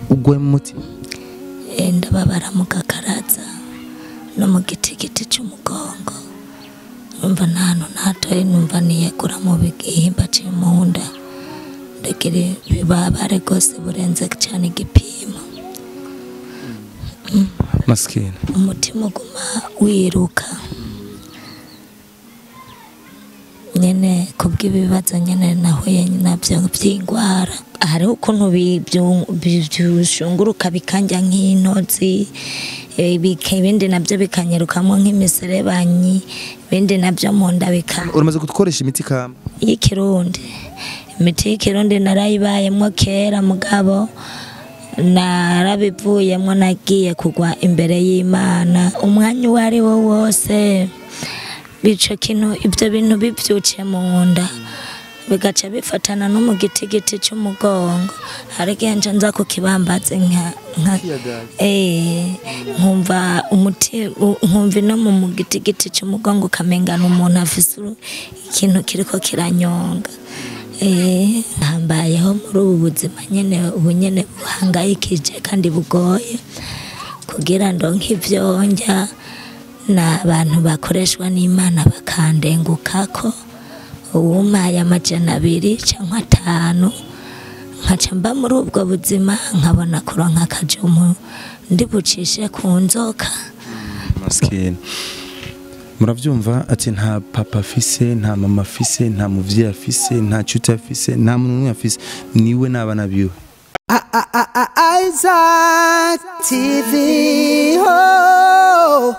ugwaye mu mutima Eh, ndababara mu gakaraza no mu gitigiti cy'umugongo numva nta hantu ntatoye numva niyegura mu bigihimba cy'imunda ndagira ibibabare rwose burenze cyane igipimo masikini umutima uguma wiruka nyene kubw'ibibazo nyene nahuye nabyo by'indwara hariho ukuntu bi- byu- bi- byushunguruka bikanja nk'intozi eh, bika- ibindi nabyo bikanyirukamo nk'imiserebanyi ibindi nabyo mu nda bika uramaze gukoresha imiti kama y'ikirundi imiti y'ikirundi narayibayemo kera mugabo narabivuyemo nagiye kugwa imbere y'imana umwanya uwo ari wo wose bico kintu ibyo bintu bibyukiye mu nda bigaca bifatana no mu gitigiti cy'umugongo hari igihe nca nza ku kibambazi nka nka eh nkumva umuti u- nkumva no mu mu gitigiti cy'umugongo ukamengana umuntu afise uru- ikintu kiriko kiranyonga eh hambayeho muri ubu buzima nyene ubu nyene buhangayikije kandi bugoye kugira ndonke ivyo ndya ni abantu bakoreshwa n'imana bakandengukako uwumaye amajana abiri cyangwa atanu nkaca mba muri ubwo buzima nkabona kuronka akajumu ndi bucishe ku nzoka masikini murabyumva ati nta papa afise nta mama afise nta muvyeyi afise nta nshuti afise nta muntu n'umwe afise niwe n'abana biwe Isaac TV. Oh.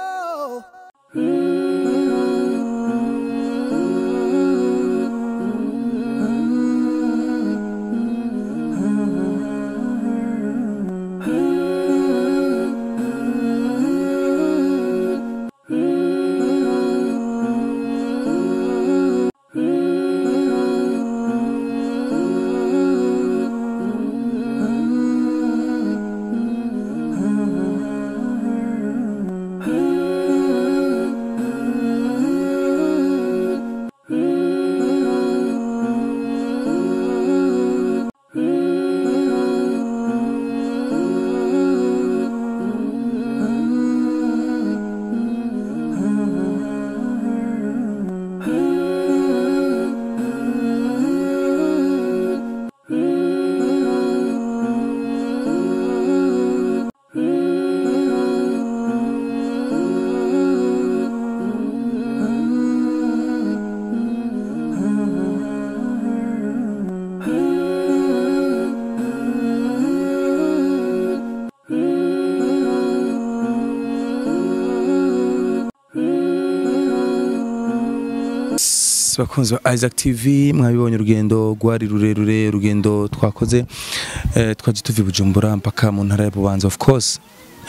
bakunzi ba Isaac TV mwabibonye urugendo rwari rurerure urugendo twakoze eh, twaje tuva i Bujumbura mpaka mu ntara ya Bubanza of course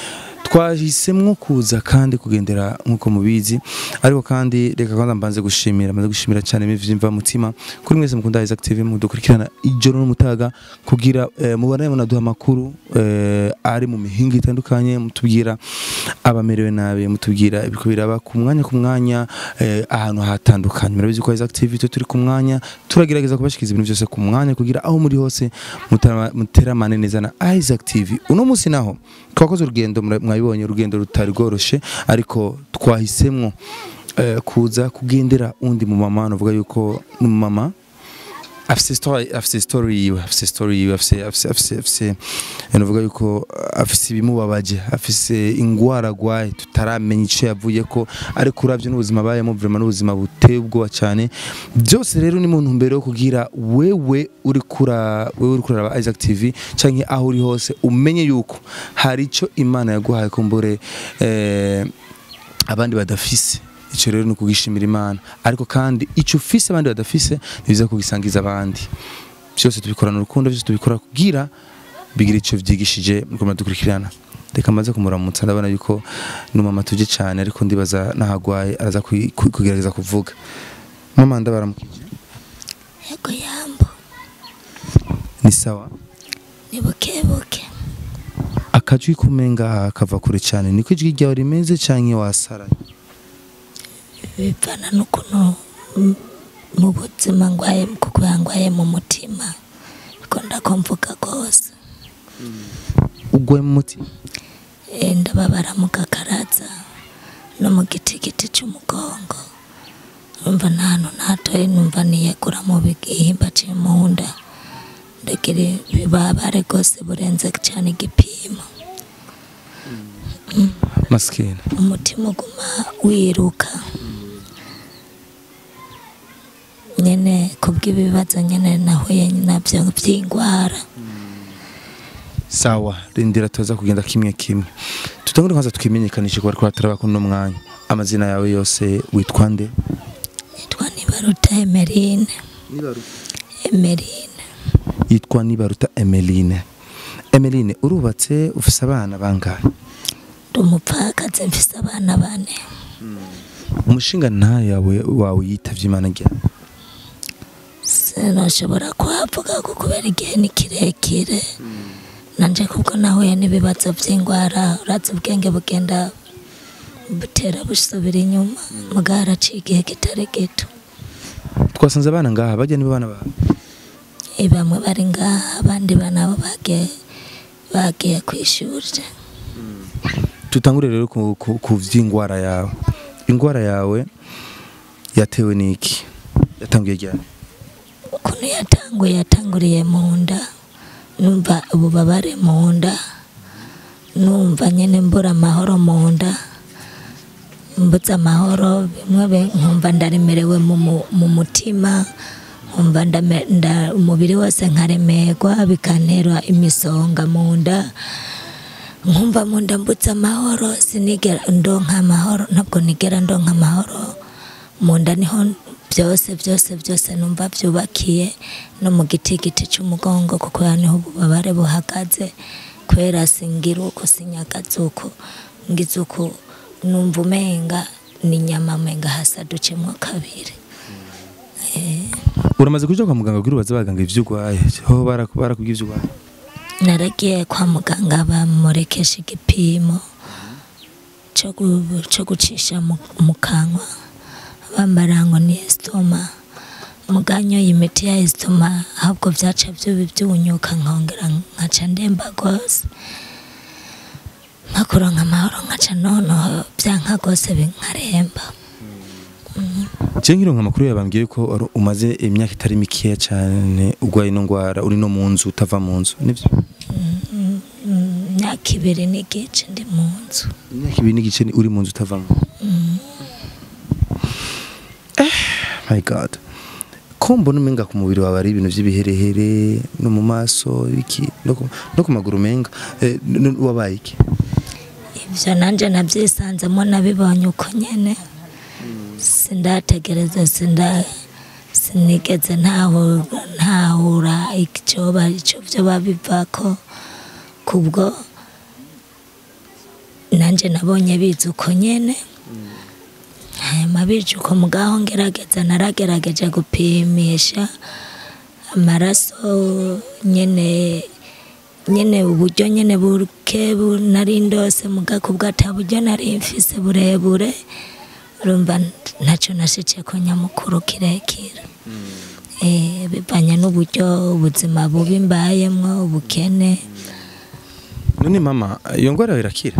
twahisemwo kuza kandi kugendera nk'uko mubizi ariko kandi reka kwanza mbanze gushimira mbanze gushimira cyane mivimva mutima kuri mwese mukunda Isaac TV mudukurikirana ijoro n'umutaga kugira eh, mubane munaduha amakuru eh, ari mu mihinga itandukanye mutubwira abamerewe nabi mutubwira ibiko biraba ku mwanya ku mwanya eh, ahantu hatandukanye murabizi ko Isaac TV twe turi ku mwanya turagerageza kubashikiriza ibintu byose ku mwanya kugira aho muri hose mutara- muteramane neza na Isaac TV uno munsi naho twakoze urugendo mura- mwabibonye urugendo rutari rworoshe ariko twahisemwo eh, kuza kugendera undi mu mama navuga yuko ni umumama afise story afise story yiwe afise story yiwe afise afise afise afise navuga yuko afise ibimubabaje afise ingwara agwaye tutaramenya ico yavuye ko ariko uravye n'ubuzima bayemo vraiment n'ubuzima buteye ubwoba cyane byose rero ni mu ntumbero yo kugira wewe uri kura wewe uri kuraba Isaac TV canke aho uri hose umenye yuko hari ico Imana yaguhaye kumbure eh, abandi badafise icyo rero ni ukugishimira imana ariko kandi icyo ufise abandi badafise ntibiza kugisangiza abandi byose tubikorana urukundo byose tubikora kugira bigira icyo byigishije mugomba dukurikirana reka maze kumuramutsa ndabona yuko ni umama tuje cyane ariko ndibaza n'ahagwaye araza kwi- ku- kugerageza kuvuga mama ndabaramukije yego yambo ni sawa ni bukebuke akajwi kumenga kava kure cyane niko ijwi ryawe rimeze canke wasaraye bivana n'ukuntu mm, mu buzima ngwaye kuko yangwaye mu mutima biko ndakomvuga rwose ugwaye mu mutima Eh, ndababara mu gakaraza no mu gitigiti cy'umugongo numva nta hantu natoye numva niyegura mu bihimba cy'imunda ndagira ibibabare rwose burenze cyane igipimo masikini umutima uguma wiruka nyine kubw'ibibazo nyine nahuye nabyo by'indwara sawa rindira tuza kugenda kimwe kimwe tutangure kwanza twimenyekanishe kuba ariko turaba kuno mwanya amazina yawe yose witwa nde yitwa nibaruta emerine emerine yitwa nibaruta emeline emeline urubatse ufise abana bangahe ndi umupfakazi mfise abana bane umushinga nta yawe wawe yitavye imana ryari sinashobora kuhavuga ko kubera igihe ni kirekire nanje kubwo nahuye n'ibibazo by'indwara uraza ubwenge bugenda butera busubira inyuma mugabo haraciye igihe kitari gito twasanze abana ngaha bajya nibo bana bawe Eh, bamwe bari ngaha abandi banabo bagiye bagiye ku ishuri tutangure rero ku, ku, ku vy'ingwara yawe ingwara yawe yatewe n'iki yatanguye ryari ukuntu yatanguye yatanguriye mu nda numva ububabare mu nda numva nyine mbura amahoro mu nda mbuze amahoro bimwe bi- nkumva ndaremerewe mu mu- mu mutima nkumva ndame- nda- umubiri wose nkaremerwa bikantera imisonga mu nda nkumva mu nda mbutse amahoro sinigera ndonka amahoro ntabwo nigera ndonka amahoro mu nda niho byose byose byose numva byubakiye no mu gitigiti cy'umugongo kuko ya niho ububabare buhagaze kubera singira uko sinyagaze uko ngize uko numva umenga ni inyama menga hasaducemo kabiri uramaze kuja kwa muganga kugira ubaze abaganga ivyo urwaye ho baraku- barakubwiye ivyo urwaye naragiye kwa muganga bamurekesha igipimo cyo gu- cyo gucisha mu mu kanwa bambara ngo ni esitoma muganyoye imiti ya esitoma ahubwo byaca byubi byunyuka nkongera nkaca ndemba rwose nkakuronka amahoro nkaca noneho byanka rwose binkaremba je nkironka amakuru yabambwiye ko ari- umaze imyaka itari mikeya cyane urwaye ino ngwara uri no mu nzu utava mu nzu nivyo Mm, imyaka ibiri n'igice ndi mu nzu imyaka ibiri n'igice ni- uri mu nzu utava mu Eh, my god ko mbona umenga ku mubiri wawe ari ibintu vy'ibiherehere no mu maso iki no ku- no ku maguru umenga Eh, n- n- wabaye iki ibyo nanjye nabyisanzemo nabibonye uko nyine sindategereza sinda sinigeze ntahura ntahura icyo icyo byo babiva ko kubwo nanjye nabonye bizi uko nyine hanyuma bica uko mugaho ngerageza naragerageje gupimisha amaraso nyine nyine uburyo nyine buke bu- nari ndose muga kubwo ata buryo nari mfise burebure urumva ntacyo nashice ko nyamukuru kirekire Eh, bivanye n'uburyo ubuzima bubi mbayemwo ubukene none mama iyo ngwara yawe irakira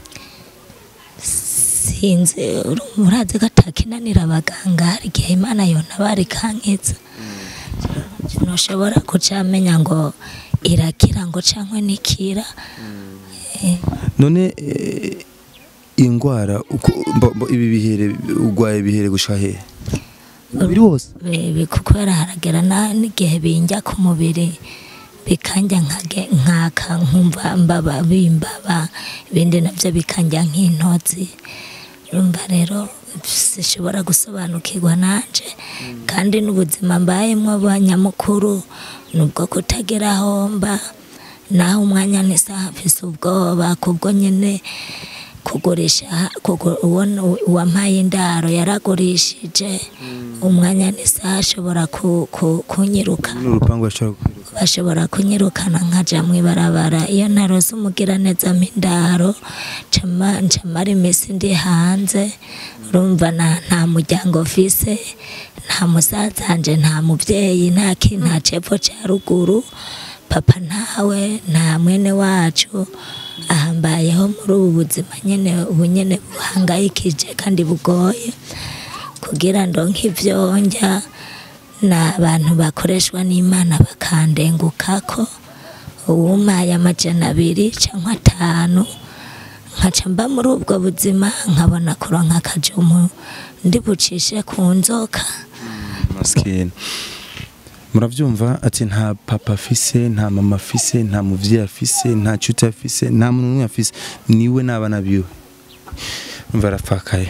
sinzi uru- murazi ko atakinanira abaganga hari igihe imana yontabara ikankiza ntushobora kucamenya ngo irakira ngo cyangwa nikira Eh, none eh, iyi ngwara uko- mbo- mbo- ibi bihere urwaye bihere gushika hehe umubiri wose bi- kubera haragera na- n'igihe binjya ku mubiri bikanjya nkage- nkaka nkumva mbaba bimbaba ibindi nabyo bikanjya nk'intozi urumva rero sishobora gusobanukirwa nanje kandi n'ubuzima mbayemo banyamukuru nubwo kutagira aho mba naho umwanya n'isaha mfise ubwoba kubwo nyine kugurisha kugu- uwo uwampaye indaro yaragurishije umwanya n'isaha ashobora ku- ku- kunyiruka n'urupangu yashobora kwiruka bashobora kunyirukana nkaja mu ibarabara iyo narose umugiraneza mpindaro ncamara iminsi ndi hanze urumva na- nta muryango mfise nta musaza wanje nta mubyeyi nta ki nta cepfo ca ruguru papa ntawe nta mwene wacu ahambayeho muri ubu buzima nyene ubu nyene buhangayikije kandi bugoye kugira ndonke ivyo ndya ni abantu bakoreshwa n'imana bakandengukako uwumaye amajana abiri cyangwa atanu nkaca mba muri ubwo buzima nkabona kuronka akajumu ndi bucishe ku nzoka maskini muravyumva ati nta papa afise nta mama afise nta muvyeyi afise nta cuti afise nta muntu n'umwe afise niwe n'abana biwe umva arapfakaye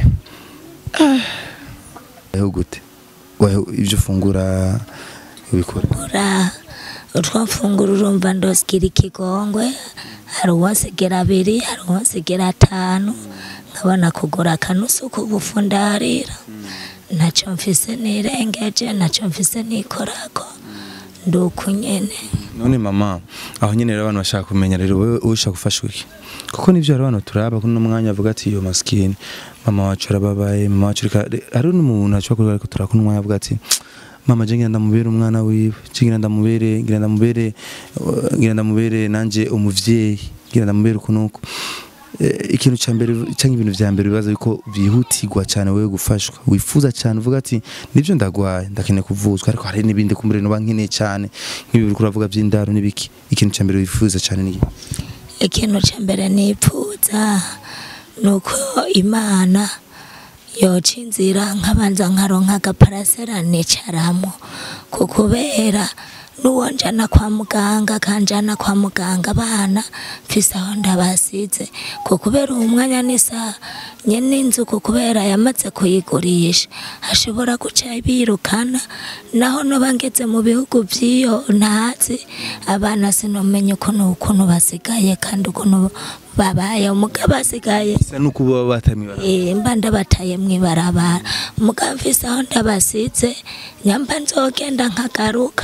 weho gute weho ivyo ufungura ubikora ura utwo mfungura urumva ndosigira ikigongwe hari uwonsigera abiri hari uwonsigera atanu nkabona kugura akanusu k'ubufu ndarira ntacyo mfise nirengeje ntacyo mfise nikorako ndi uku nyene none mama aho nyene rero abantu bashaka kumenya rero wewe ushaka gufashwa iki kuko nivyo hari abantu turaba kuno mwanya avuga ati yo maskini mama wacu arababaye mama wacu reka hari n'umuntu ashobora kuba ariko turakuna umwanya avuga ati mama je ngira ndamubere umwana wiwe je ngira ndamubere ngira ndamubere uh, ngira ndamubere nanje umuvyeyi ngira ndamubere ukunuko Eh, ikintu cya mbere cyangwa ibintu vya mbere bibaza yuko byihutirwa cyane wewe gufashwa wifuza cyane uvuga ati nibyo ndagwaye ndakeneye kuvuzwa ariko hari n'ibindi kumbere no bankeneye cyane nk'ibi uriko uravuga by'indaro n'ibiki ikintu cya mbere wifuza cyane ni iki? ikintu cya mbere nipfuza ni uko imana yoca inzira nkabanza nkaronka agaparasera nicaramo ku kubera n'uwo njana kwa muganga kanjana kwa muganga abana mfise aho ndabasize ku kubera uwo mwanya n'isaha nyene inzu ku kubera yamaze kuyigurisha ashobora guca birukana naho noba ngeze mu bihugu vy'iyo ntazi abana sinomenya ukuntu ukuntu basigaye kandi ukuntu babaye umugabo asigaye bisa nuko baba batamibara Eh, mba ndabataye mwibarabara mugabo mfise aho ndabasize nyamba nzogenda nkagaruka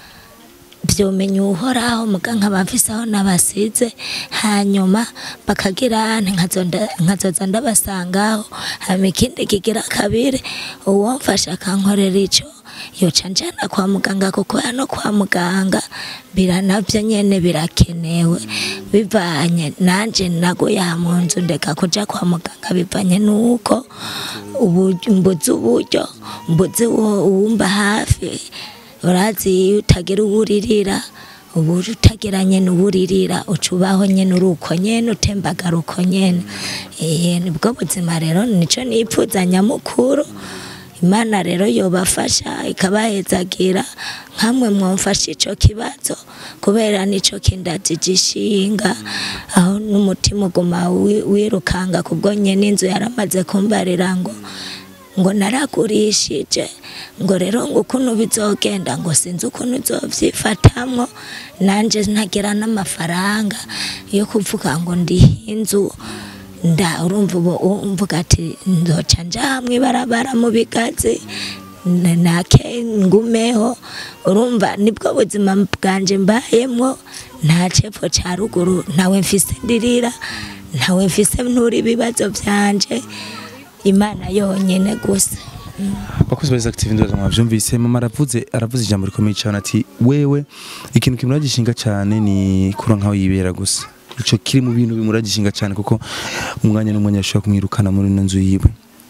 vyomenya uhoraho muga nkaba mfise aho nabasize hanyuma bakagira ante nkazonda- nkazoza ndabasangaho hama ikindi kigira kabiri uwomfasha akankorera ico yoca njana kwa muganga kuko hano kwa muganga bira navyo nyene birakenewe bivanye nanje naguye aha mu nzu ndeka kuja kwa muganga bivanye nuko ubu- mbuze uburyo mbuze uwo- uwumba hafi urazi iyo utagira uwuririra ubu utagira nyene uwuririra uca ubaho nyene uri uko nyene utembagara uko nyene Eh, nibwo buzima rero nico nipfuza nyamukuru imana rero yobafasha ikabahezagira nkamwe mwomfasha ico kibazo kubera nico kindazi gishinga aho n'umutima uguma wi- wirukanga kubwo nyene inzu yaramaze kumbarira ngo ngo naragurishije ngo rero ngo ukuntu bizogenda ngo sinzi ukuntu uzovyifatamwo nanje ntagira n'amafaranga yo kuvuga ngo ndihe inzu nda urumva ubu umvuga ati nzoca nja hamwe ibarabara mu bigazi n- nake ngumeho urumva nibwo buzima bwanje mbayemwo nta cepfo ca ruguru ntawe mfise ndirira ntawe mfise ntura ibibazo vyanje imana yonyene gusa bakozi ba active ndoza mwavyumvise mama aravuze aravuze ijambo rikomeye cyane ati wewe ikintu kimuragishinga cyane ni kura nkaho yibera gusa ico kiri mu bintu bimuragishinga cyane kuko umwanya n'umwanya ashobora kumwirukana muri ino nzu yiwe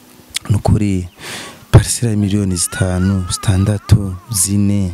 nukuri parisera ya miliyoni zitanu zitandatu zine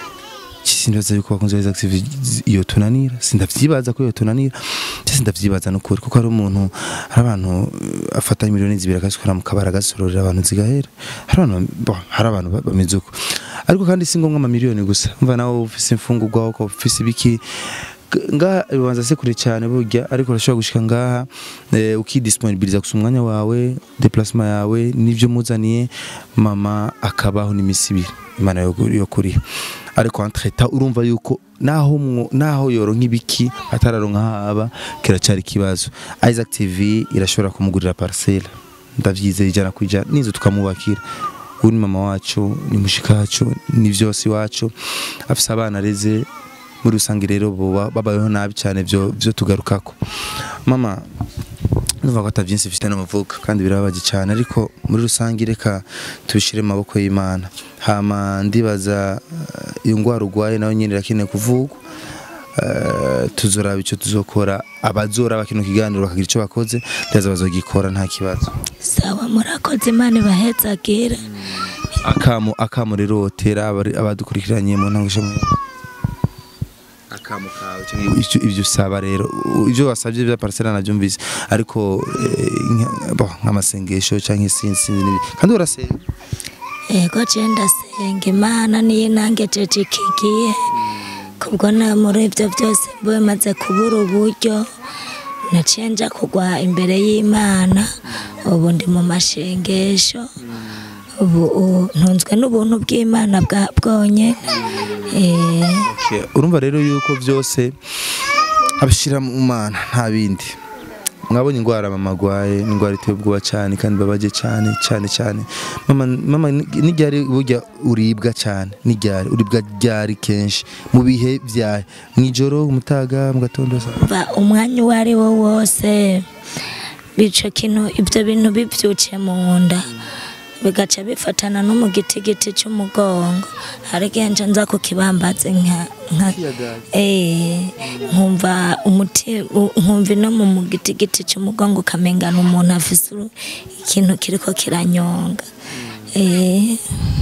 sindaza yuko bakunze ba active iyo tunanira sindavyibaza ko iyo tunanira cyese ndavyibaza nukuri kuko hari umuntu hari abantu eh, afata miliyoni zibiri akazikora mu kabara agasororera abantu zigahera hari abantu bo, hari abantu ba- bameze uko ariko kandi si ngombwa amamiliyoni gusa umva nawe ufise imfungurwa uko ufise ibiki G- ngaha bibanza se kure cyane burya ariko urashobora gushika ngaha eh, ukidisponibiliza gusa umwanya wawe déplacement yawe n'ivyo muzaniye mama akabaho n'imisi ibiri imana yo yo kuriha ariko entreta urumva yuko naho mwo- naho yoronka ibiki atararonka haba kiracari ikibazo Isaac TV irashobora kumugurira parcelle ndavyizeye ijana kwijana n'inzu tukamubakira uyu ni mama wacu ni mushika wacu ni vyose iwacu afise abana areze muri rusange rero boba babayeho nabi cyane vyo vyo tugarukako mama numva ko atavyinsi bifite n'amavuka kandi birababaje cyane ariko muri rusange reka tubishire mu maboko y'Imana hama ndibaza eh, iyo ngwara urwaye nayo nyine irakeneye kuvugwa eh, tuzoraba icyo tuzokora abazoraba kino kiganiro bakagira icyo bakoze ndaza bazogikora nta kibazo sawa murakoze imana ibahezagira akamo akamo rero wotera abari- abadukurikiranye mu ntango ishami akamo kawe cyangwa icyo- ibyo usaba rero u- ibyo wasabye bya parcela nabyumvise ariko eh, nka- bo, nk'amasengesho cyangwa isinzi sinzi n'ibi kandi urasenga ego je ndasenga imana niyo nangejeje iki gihe kubwo na muri ibyo byose mbuwe maze kubura uburyo naciye nja kugwa imbere y'imana ubu ndi mu mashengesho ubu ubu ntunzwe n'ubuntu bw'imana bwa bwonye Eh, Okay, urumva rero yuko byose abishyira mu mana nta bindi mwabonye indwara mama agwaye ni indwara iteye ubwoba cyane kandi babaje cyane cyane cyane mama mama n'iryari burya uribwa cyane n'iryari uribwa ryari kenshi mu bihe byawe mu ijoro umutaga mu gatondo saa umva umwanya uwo ari wo wose bico kintu ibyo bintu bibyukiye mu nda bigaca bifatana no mu gitigiti cy'umugongo hari igihe nca nza ku kibambazi nka nka eh nkumva umuti u- nkumva ino mu mu gitigiti cy'umugongo ukamengana umuntu afise uru- ikintu kiriko kiranyonga eh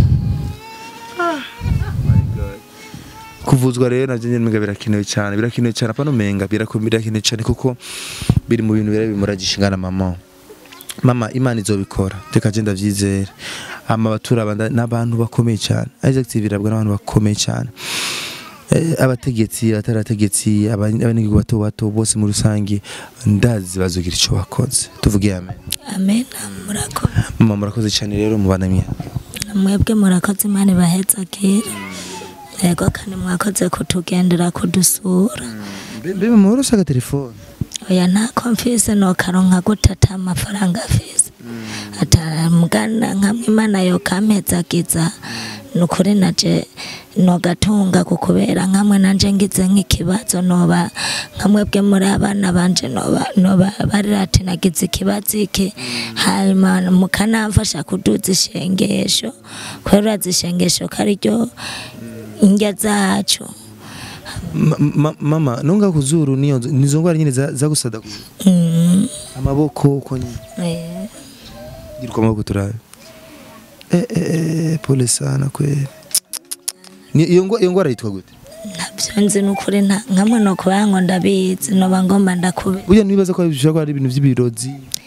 kuvuzwa rero navyo nyene menga birakenewe cyane birakenewe cyane apana umenga biraku- birakenewe cyane kuko biri mu bintu bira bimuragisha ingana mama mama imana izobikora reka je ndavyizera ama batura abanda n'abantu bakomeye cyane Isaac TV irabwa n'abantu bakomeye cyane Eh, abategetsi abatarategetsi abanyagihugu bato bato bose muri rusange ndazi bazogira ico bakoze tuvuge amen amen murakoze mama murakoze cyane rero mubanamye mwebwe murakoze imana ibahezagire yego kandi mwakoze kutugendera kudusura mbe mama urashaka telefone oya ntako mfise nokaronka gute ata amafaranga afise atamugana nkamwe imana yokampezagiza nukuri naje nogatunga kukubera nkamwe nanje ngize nk'ikibazo noba nkamwebwe muri abana banje noba noba barira ati nagize ikibazo iki hanyuma mukanamfasha kuduza ishengesho kubera urazi ishengesho ko ariryo indya zacu Ma- ma- mama nunga kuzuru niyo nizo ngwara nyine za- zagusada Mm, amaboko uko nyine eh. gira uko amaboko turabe eh, eh, eh, pole sana kweli Ni- iyo ngwa- iyo ngwara yitwa gute ntabyo nzi n'ukuri nta nkamwe no kuba ngo ndabizi noba ngomba ndakube burya nibaza ko bishobora kuba ari ibintu by'ibirozi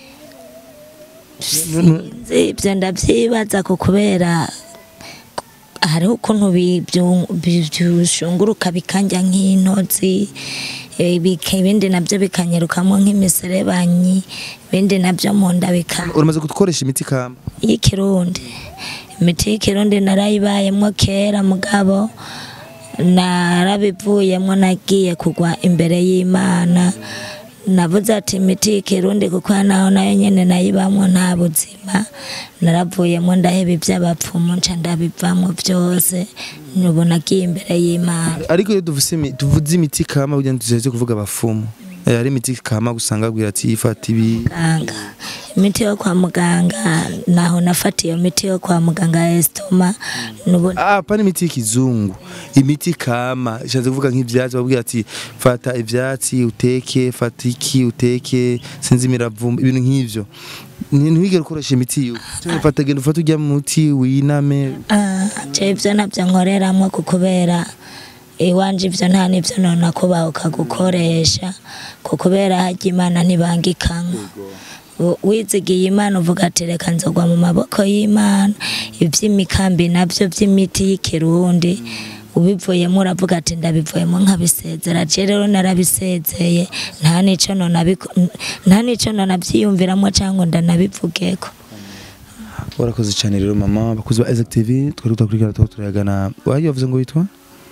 nzi ibyo ndabyibaza ku kubera hariho ukuntu bi- byu- bi- byushunguruka bikanja nk'intozi eh, bika- ibindi nabyo bikanyirukamo nk'imiserebanyi ibindi nabyo mu nda bika uramaze gukoresha imiti kama y'ikirundi imiti y'ikirundi narayibayemo kera mugabo narabivuyemo nagiye kugwa imbere y'imana navuze ati imiti y'ikirundi kuko naho nayo nyene nayibamwo nta buzima naravuyemo ndaheba iby'abapfumu nca ndabivamo byose nubu nagiye imbere y'imana ariko iyo tuvuze imi- tuvuze imiti kama burya tuzaze kuvuga abafumu Eh, hari imiti kama gusanga abwira ati ifata ibi muganga imiti yo kwa muganga naho nafatiye iyo miti yo kwa muganga ya esitoma nubu Ah, pana imiti y'ikizungu imiti kama ishatse kuvuga nk'ivyatsi babwira ati fata ivyatsi uteke fata iki uteke sinzi imiravumba ibintu nk'ivyo Ni- ntiwigere ukoresha imiti yo Cyangwa fata genda ufate ujya muti winame Ah, je ivyo navyo nkoreramwo kukubera iwanje ivyo nta n'ivyo nona kubaho ukagukoresha kukubera harya imana ntibangikanywa U- wizigiye imana uvuga ati reka nzogwa mu maboko y'imana ivy'imikambi navyo vy'imiti y'ikirundi ubivuyemo uravuga ati ndabivuyemo nkabisezera je rero narabisezeye nta nico nona biko- nta nico nona vyiyumviramwo cyangwa ndanabivugeko warakoze cyane rero mama abakozi ba Isaac TV twari tutakurikirana tuba turayagana wayo wavuze ngo witwa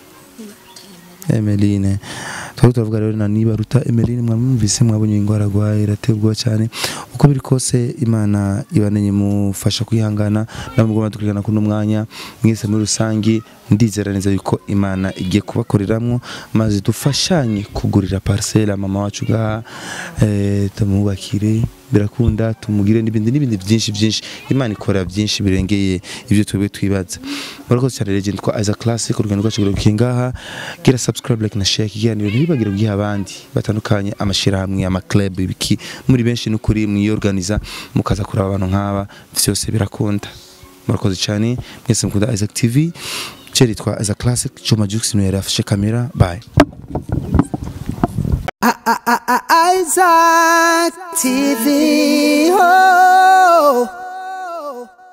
Emeline twari turavuga rero na niba ruta Emeline mwamwumvise mwabonye indwara arwaye irateye ubwoba cyane uko uko biri kose imana ibanenye mufasha kwihangana namwe mugomba dukurikirana kuno mwanya mwese muri rusangi ndizera neza yuko imana igiye kubakoreramwo maze dufashanye kugurira parcelle mama wacu ngaha eh, tumubakire birakunda tumugire n'ibindi n'ibindi byinshi byinshi imana ikora byinshi birengeye ibyo twebwe twibaza murakoze cyane legend kwa Isaac Classic urugendo rwacu rugiye ngaha gira subscribe like na share ikiganiro ntibibagire guha abandi batandukanye amashirahamwe ama club ibiki muri benshi n'ukuri mwiyorganiza mukaza kuraba abantu nk'aba byose birakunda murakoze cyane mwese mukunda Isaac TV Ceri twa Isaac Classic Choma Jux niwe yarafashe kamera bye Isaac TV. Oh.